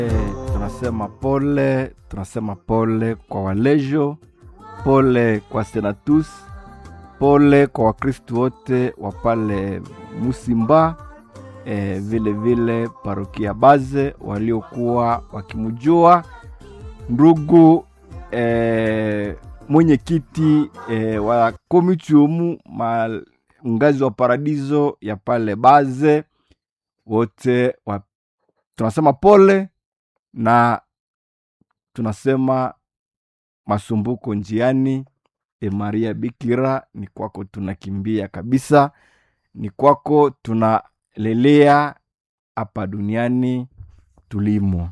tunasema pole, tunasema pole kwa walejo, pole kwa senatus, pole kwa wakristu wote wa pale Musimba, e, vile vile parokia Baze waliokuwa wakimjua ndugu e, mwenyekiti e, wa komitiumu ngazi wa paradiso ya pale Baze wote wa, tunasema pole na tunasema masumbuko njiani. E Maria Bikira, ni kwako tunakimbia kabisa, ni kwako tunalelea hapa duniani tulimo.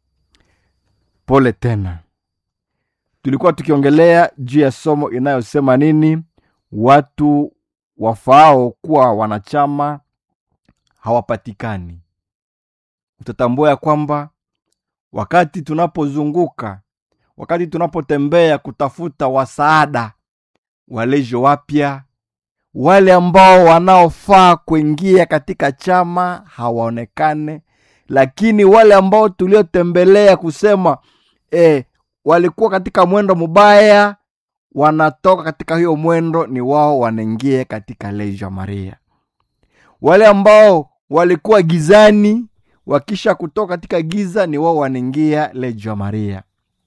Pole tena. Tulikuwa tukiongelea juu ya somo inayosema nini, watu wafaao kuwa wanachama hawapatikani. Utatambua ya kwamba wakati tunapozunguka, wakati tunapotembea kutafuta wasaada, walejo wapya, wale ambao wanaofaa kuingia katika chama hawaonekane, lakini wale ambao tuliotembelea kusema eh, walikuwa katika mwendo mubaya, wanatoka katika hiyo mwendo, ni wao wanaingia katika lejo Maria. Wale ambao walikuwa gizani wakisha kutoka katika giza ni wao wanaingia lejo Maria.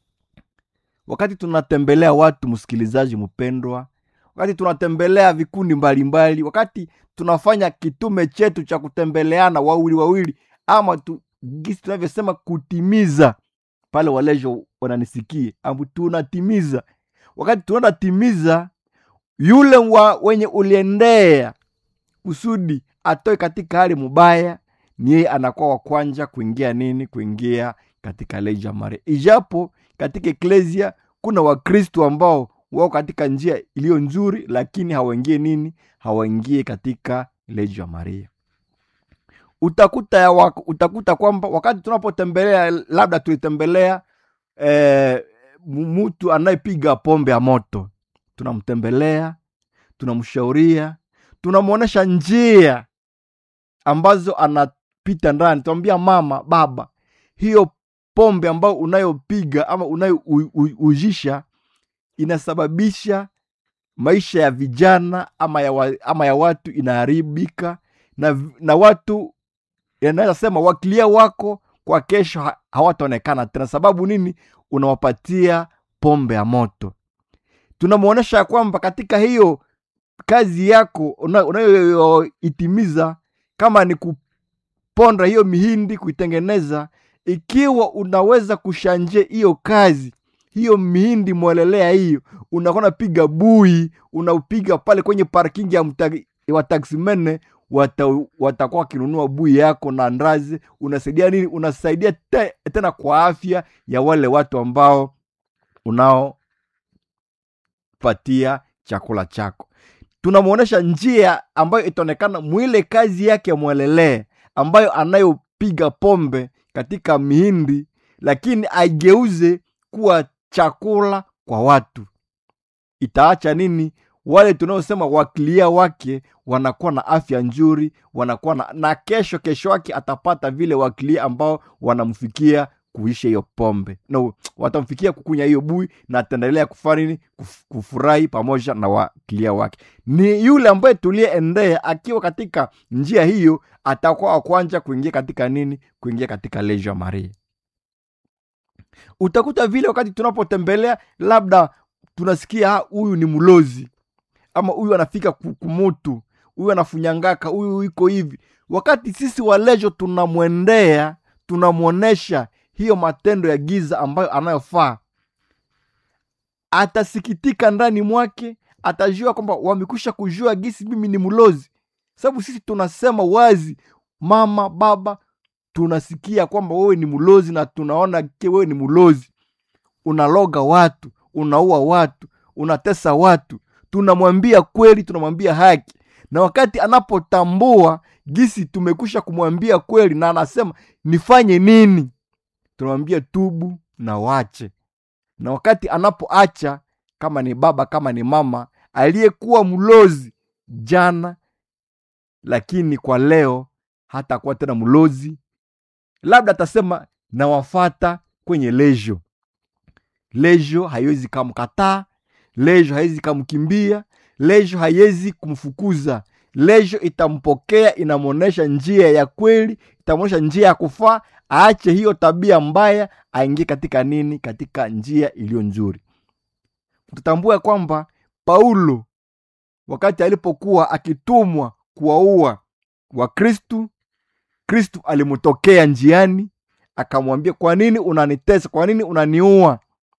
Wakati tunatembelea watu, msikilizaji mpendwa, wakati tunatembelea vikundi mbalimbali mbali, wakati tunafanya kitume chetu cha kutembeleana wawili wawili, ama tu, gisi tunavyosema kutimiza pale, walejo wananisikie ambu tunatimiza. Wakati tunatimiza, yule wa wenye uliendea kusudi atoe katika hali mubaya ni yeye anakuwa wa kwanja kuingia nini, kuingia katika lejo ya Maria. Ijapo katika eklesia kuna Wakristo ambao wao katika njia iliyo nzuri, lakini hawaingie nini, hawaingie katika lejo ya Maria. Utakuta ya wako, utakuta kwamba wakati tunapotembelea, labda tulitembelea eh, mtu anayepiga pombe ya moto, tunamtembelea, tunamshauria, tunamwonyesha njia ambazo anapita ndani. Tuambia mama, baba, hiyo pombe ambayo unayopiga ama unayoujisha inasababisha maisha ya vijana ama ya, wa, ama ya watu inaharibika, na, na watu yanaweza sema wakilia wako kwa kesho ha, hawataonekana tena. Sababu nini? Unawapatia pombe ya moto. Tunamwonyesha ya kwamba katika hiyo kazi yako unayoitimiza una kama ni kuponda hiyo mihindi kuitengeneza, ikiwa unaweza kushanje hiyo kazi hiyo mihindi mwelelea hiyo, unakuwa napiga bui, unaupiga pale kwenye parking ya wataksimene, watakuwa wata wakinunua bui yako na ndazi. Unasaidia nini? Unasaidia te, tena kwa afya ya wale watu ambao unaopatia chakula chako tunamwonyesha njia ambayo itaonekana mwile kazi yake mwelelee, ambayo anayopiga pombe katika mihindi, lakini aigeuze kuwa chakula kwa watu. Itaacha nini? Wale tunaosema wakilia wake wanakuwa na afya nzuri, wanakuwa na, na kesho kesho wake atapata vile wakilia ambao wanamfikia kuisha hiyo pombe no, watamfikia kukunya hiyo bui na ataendelea kufanya nini? Kuf, kufurahi pamoja na wakilia wake. Ni yule ambaye tuliyeendea akiwa katika njia hiyo, atakuwa wa kwanza kuingia katika nini? Kuingia katika lejo Maria. Utakuta vile wakati tunapotembelea, labda tunasikia huyu ni mlozi ama huyu anafika kumutu, huyu anafunyangaka, huyu iko hivi. Wakati sisi walejo tunamwendea, tunamwonesha hiyo matendo ya giza ambayo anayofaa, atasikitika ndani mwake, atajua kwamba wamekwisha kujua gisi mimi ni mlozi. Sababu sisi tunasema wazi, mama baba, tunasikia kwamba wewe ni mlozi na tunaona ke wewe ni mlozi, unaloga watu, unaua watu, unatesa watu. Tunamwambia kweli, tunamwambia haki, na wakati anapotambua gisi tumekwisha kumwambia kweli na anasema nifanye nini tunamwambia tubu na wache. Na wakati anapoacha, kama ni baba kama ni mama aliyekuwa mlozi jana, lakini kwa leo hatakuwa tena mlozi, labda atasema na wafata kwenye lejo lejo haiwezi kamkataa lejo haiwezi kamkimbia lejo haiwezi kumfukuza lejo itampokea inamwonyesha njia ya kweli itamwonyesha njia ya kufaa aache hiyo tabia mbaya aingie katika nini katika njia iliyo nzuri tutambue kwamba paulo wakati alipokuwa akitumwa kuwaua wakristu kristu alimtokea njiani akamwambia kwa nini unanitesa kwa nini unaniua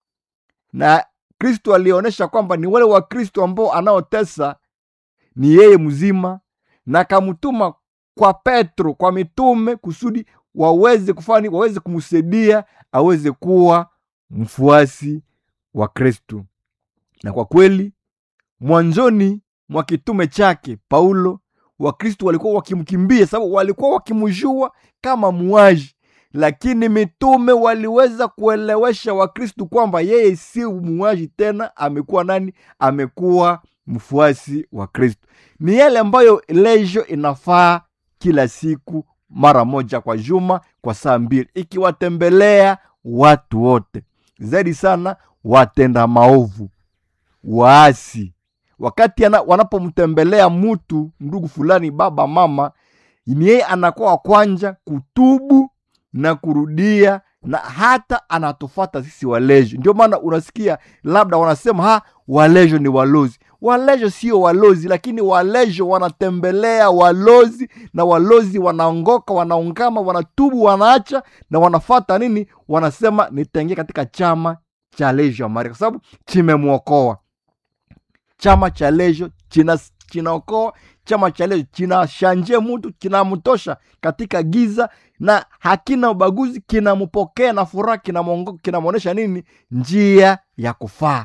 na kristu alionyesha kwamba ni wale wa kristu ambao anaotesa ni yeye mzima na akamtuma kwa petro kwa mitume kusudi waweze kufani waweze kumsaidia aweze kuwa mfuasi wa kristu na kwa kweli mwanzoni mwa kitume chake paulo wakristu walikuwa wakimkimbia sababu walikuwa wakimjua kama muaji lakini mitume waliweza kuelewesha wakristu kwamba yeye si muaji tena amekuwa nani amekuwa mfuasi wa kristu ni yale ambayo lejo inafaa kila siku mara moja kwa juma kwa saa mbili ikiwatembelea watu wote zaidi sana watenda maovu waasi wakati ana, wanapomtembelea mtu ndugu fulani baba mama ni yeye anakuwa wa kwanja kutubu na kurudia na hata anatufata sisi walejo ndio maana unasikia labda wanasema ha walejo ni walozi walejo sio walozi lakini walejo wanatembelea walozi na walozi wanaongoka wanaungama wanatubu wanaacha na wanafata nini wanasema nitaingia katika chama cha lejo ya maria kwa sababu chimemwokoa chama cha lejo china chinaokoa chama cha lejo kinashanje mtu kinamtosha katika giza na hakina ubaguzi kinampokea na furaha kinamwongo- kinamwonyesha nini njia ya kufaa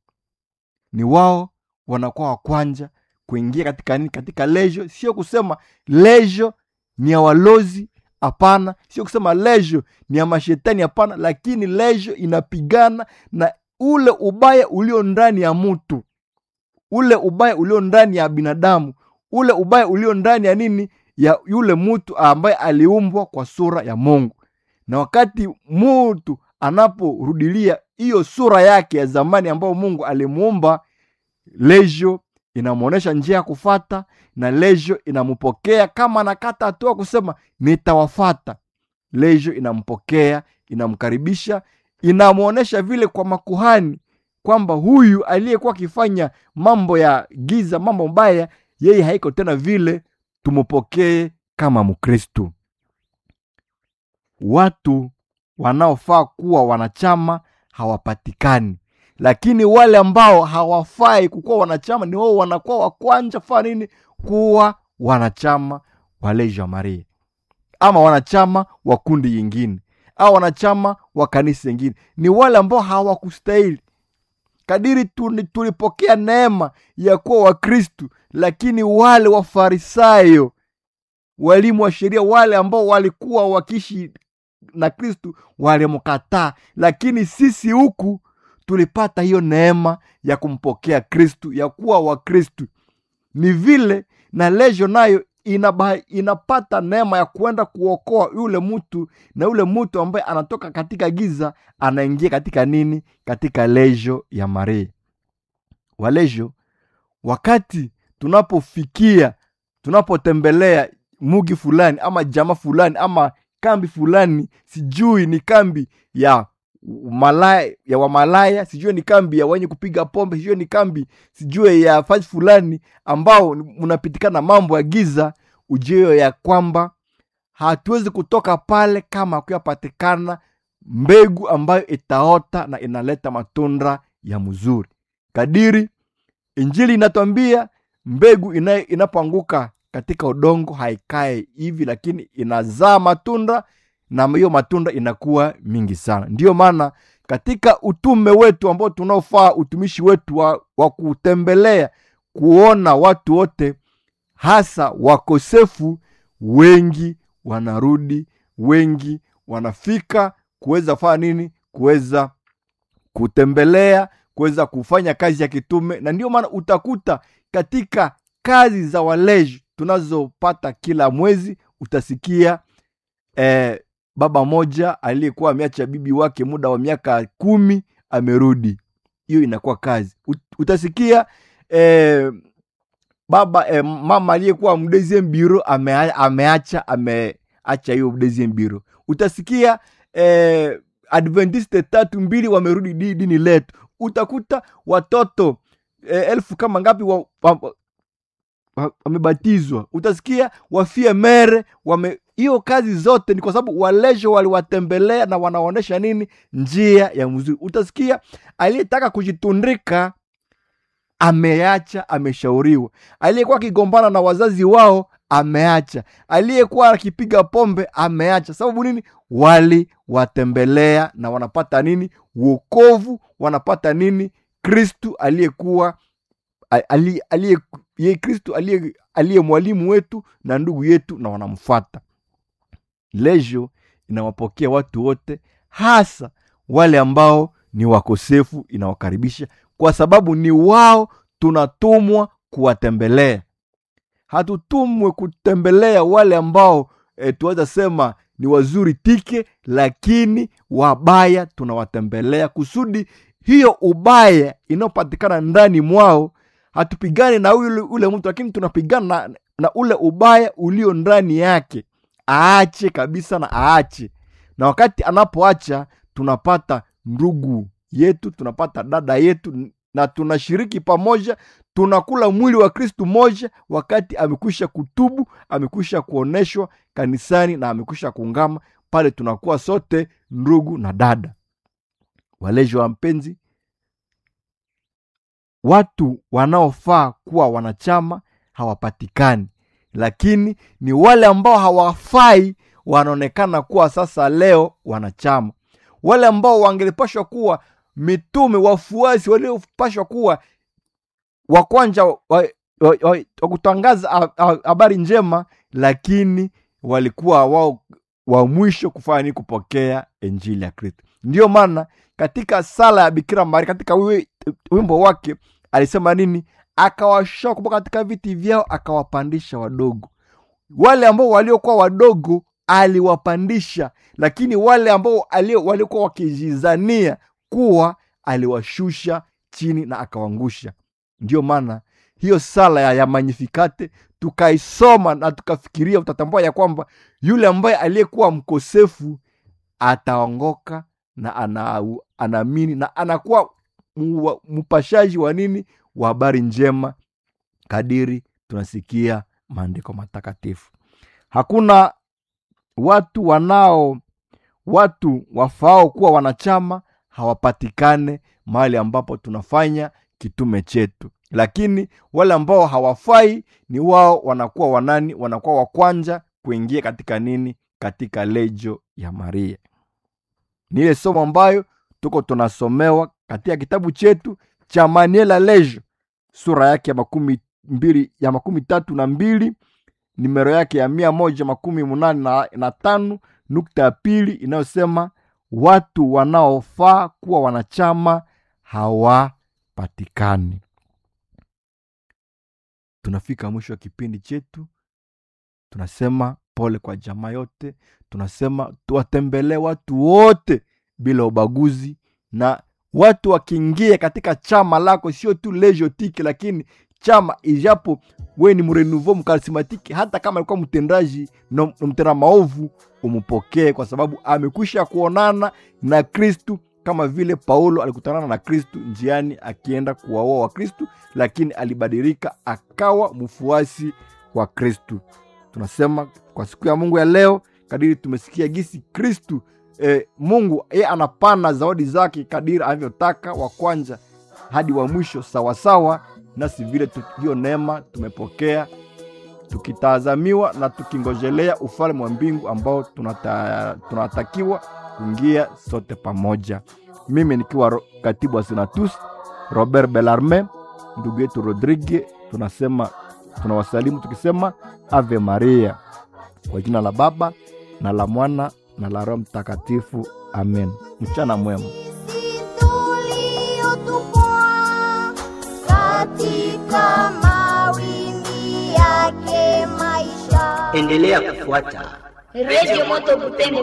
ni wao wanakuwa wa kwanja kuingia katika nini katika lejo sio kusema lejo ni ya walozi hapana sio kusema lejo ni ya mashetani hapana lakini lejo inapigana na ule ubaya ulio ndani ya mtu ule ubaya ulio ndani ya binadamu ule ubaya ulio ndani ya nini ya yule mtu ambaye aliumbwa kwa sura ya mungu na wakati mtu anaporudilia hiyo sura yake ya zamani ambayo mungu alimuumba lejo inamwonyesha njia ya kufata na lejo inampokea kama anakata hatua kusema nitawafata lejo inampokea inamkaribisha inamwonyesha vile kwa makuhani kwamba huyu aliyekuwa akifanya mambo ya giza mambo mbaya yeye haiko tena vile tumpokee kama mkristu watu wanaofaa kuwa wanachama hawapatikani lakini wale ambao hawafai kukuwa wanachama ni wao wanakuwa wa kwanza faa nini kuwa wanachama wa leja maria ama wanachama wa kundi yingine au wanachama wa kanisa yingine ni wale ambao hawakustahili kadiri tuli- tulipokea neema ya kuwa wakristu lakini wale wafarisayo walimu wa sheria wale ambao walikuwa wakiishi na kristu walimkataa lakini sisi huku tulipata hiyo neema ya kumpokea kristu ya kuwa wakristu ni vile na lejo nayo inaba, inapata neema ya kuenda kuokoa yule mtu na yule mtu ambaye anatoka katika giza anaingia katika nini katika lejo ya maria walejo wakati tunapofikia tunapotembelea mugi fulani ama jama fulani ama kambi fulani sijui ni kambi ya malaya, ya wamalaya sijui ni kambi ya wenye kupiga pombe sijui ni kambi sijui ya fasi fulani ambao mnapitikana mambo ya giza ujio ya kwamba hatuwezi kutoka pale kama akuyapatikana mbegu ambayo itaota na inaleta matunda ya mzuri kadiri injili inatwambia mbegu ina- inapoanguka katika udongo haikae hivi lakini inazaa matunda na hiyo matunda inakuwa mingi sana ndiyo maana katika utume wetu ambao tunaofaa utumishi wetu wa, wa kutembelea kuona watu wote hasa wakosefu wengi wanarudi wengi wanafika kuweza fanya nini kuweza kutembelea kuweza kufanya kazi ya kitume na ndio maana utakuta katika kazi za waleji tunazopata kila mwezi utasikia eh, baba moja aliyekuwa ameacha bibi wake muda wa miaka kumi amerudi hiyo inakuwa kazi Ut- utasikia eh, baba eh, mama aliyekuwa mdeziem biro ame, ameacha ameacha hiyo mdeziem biro utasikia eh, adventiste tatu mbili wamerudi di- dini letu utakuta watoto eh, elfu kama ngapi wa, wa, wa- wamebatizwa utasikia wafie mere wame hiyo kazi zote ni kwa sababu walejo waliwatembelea na wanaonyesha nini njia ya mzuri utasikia aliyetaka kujitundika ameacha ameshauriwa aliyekuwa akigombana na wazazi wao ameacha aliyekuwa akipiga pombe ameacha sababu nini waliwatembelea na wanapata nini wokovu wanapata nini kristu aliyekuwa a- ali- aliye ye kristu aliye aliye mwalimu wetu na ndugu yetu na wanamfuata lejo inawapokea watu wote hasa wale ambao ni wakosefu inawakaribisha kwa sababu ni wao tunatumwa kuwatembelea hatutumwe kutembelea wale ambao e, tuweza sema ni wazuri tike lakini wabaya tunawatembelea kusudi hiyo ubaya inayopatikana ndani mwao hatupigani na ule, ule mtu lakini tunapigana na, na ule ubaya ulio ndani yake aache kabisa na aache na wakati anapoacha tunapata ndugu yetu tunapata dada yetu na tunashiriki pamoja tunakula mwili wa kristu moja wakati amekwisha kutubu amekwisha kuoneshwa kanisani na amekwisha kuungama pale tunakuwa sote ndugu na dada walejo wa mpenzi watu wanaofaa kuwa wanachama hawapatikani lakini ni wale ambao hawafai wanaonekana kuwa sasa leo wanachama wale ambao wangelipashwa kuwa mitume wafuasi waliopashwa kuwa wa kwanza wa, wa, wa, wa, wa kutangaza ha- ha- habari njema lakini walikuwa wao wa mwisho kufanya nini kupokea injili ya kristo ndiyo maana katika sala ya bikira maria katika wi- wimbo wake alisema nini akawashoa kutoka katika viti vyao akawapandisha wadogo wale ambao waliokuwa wadogo aliwapandisha lakini wale ambao alio- waliokuwa wakijizania kuwa aliwashusha chini na akawangusha ndiyo maana hiyo sala ya, ya magnifikate tukaisoma na tukafikiria utatambua ya kwamba yule ambaye aliyekuwa mkosefu ataongoka na ana, anaamini na anakuwa mu- mpashaji wa nini wa habari njema kadiri tunasikia maandiko matakatifu hakuna watu wanao watu wafaao kuwa wanachama hawapatikane mahali ambapo tunafanya kitume chetu lakini wale ambao hawafai ni wao wanakuwa wanani wanakuwa wa kwanza kuingia katika nini katika lejo ya maria ni ile somo ambayo tuko tunasomewa katika kitabu chetu cha maniela lejo sura yake ya makumi mbili ya makumi tatu na mbili nimero yake ya mia moja makumi munane na, na tano nukta ya pili inayosema watu wanaofaa kuwa wanachama hawapatikani tunafika mwisho wa kipindi chetu tunasema pole kwa jamaa yote tunasema tuwatembelee watu wote bila ubaguzi na watu wakiingia katika chama lako sio tu lejotiki lakini chama ijapo we ni mrenouveau mkarismatiki hata kama alikuwa mtendaji na na mtenda maovu umpokee kwa sababu amekwisha kuonana na kristu kama vile paulo alikutanana na kristu njiani akienda kuwaoa wa kristu lakini alibadilika akawa mfuasi wa kristu tunasema kwa siku ya mungu ya leo kadiri tumesikia gisi kristu eh, mungu ye anapana zawadi zake kadiri anavyotaka wa kwanza hadi wa mwisho sawasawa nasi vile tu- hiyo neema tumepokea tukitazamiwa na tukingojelea ufalme wa mbingu ambao tunata, tunatakiwa kuingia sote pamoja mimi nikiwa ro- katibu wa senatus robert belarme ndugu yetu rodrigue tunasema tunawasalimu tukisema ave maria kwa jina la baba na la mwana na la roho mtakatifu amen mchana mwema tuliyotupwa katika mawimbi yake maisha. endelea kufuata Radio Moto Butembo